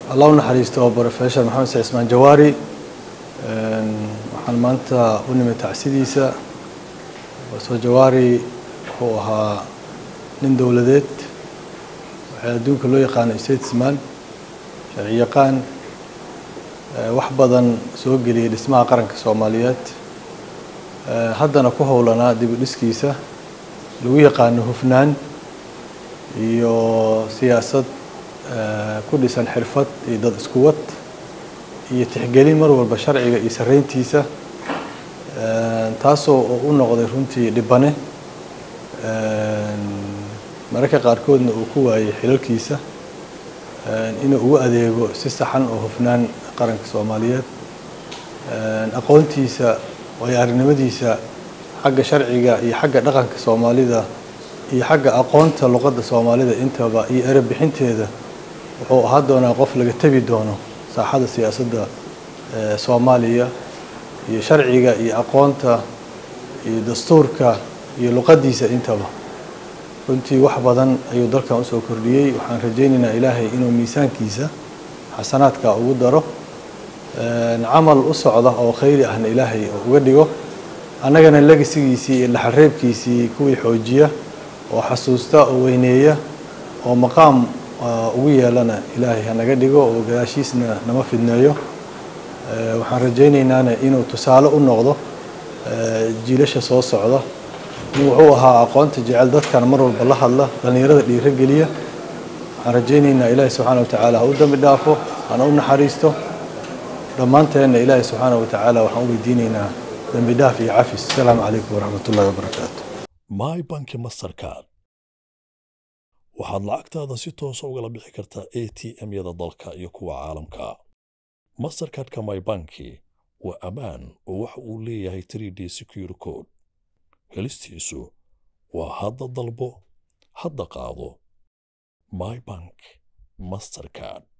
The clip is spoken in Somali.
allah u naxariisto brofesor maxamed saciid ismaan jawaari waxaan maanta u nimid tacsidiisa profesor jawaari wuxuu ahaa nin dowladeed waxaa adduunka loo yaqaano statesman sharci yaqaan wax badan soo geliyay dhismaha qaranka soomaaliyeed haddana ku howlanaa dib u dhiskiisa lagu yaqaano hufnaan iyo siyaasad ku dhisan xirfad iyo dad iskuwad iyo tixgelin mar walba sharciga iyo sarayntiisa taasoo u noqday runtii dhibane mararka qaarkoodna uu ku waayay xilalkiisa inuu ugu adeego si saxan oo hufnaan qaranka soomaaliyeed aqoontiisa waayo arrinimadiisa xagga sharciga iyo xagga dhaqanka soomaalida iyo xagga aqoonta luqadda soomaalida intaba iyo ereb bixinteeda wuxuu ahaa doonaa qof laga tebi doono saaxada siyaasadda soomaaliya iyo sharciga iyo aqoonta iyo dastuurka iyo luqaddiisa intaba runtii wax badan ayuu dalkan usoo kordhiyey waxaan rajaynaynaa ilaahay inuu miisaankiisa xasanaadka ugu daro camal u socda oo khayri ahna ilaahay uga dhigo annagana legasigiisii iyo dhaxalreebkiisii kuwii xoojiya oo xasuusta oo weyneeya oo maqaam ugu yeelana ilaahay hanaga dhigo oo gadaashiisna nama fidneeyo waxaan rajaynaynaan inuu tusaale u noqdo jiilasha soo socda in wuxuu ahaa aqoonta jecel dadkana mar walba la hadla dhallinyarada dhiiro geliya waxaan rajaynaynaa ilaahay subxaana wa tacaala ha u dambi dhaafo hana u naxariisto dhammaanteenna ilaahay subxaana wa tacaala waxaan u weydiinaynaa dambi dhaaf iyo cafis asalaamu calaykum waraxmat ullahi wabarakaatu my banki mastercard waxaad lacagtaada si toosa ugala bixi kartaa a t m-yada dalka iyo kuwa caalamka mastercardka my banki waa ammaan oo waxa uu leeyahay 3d secure code helistiisu waa hadda dalbo hadda qaado my bank mastercard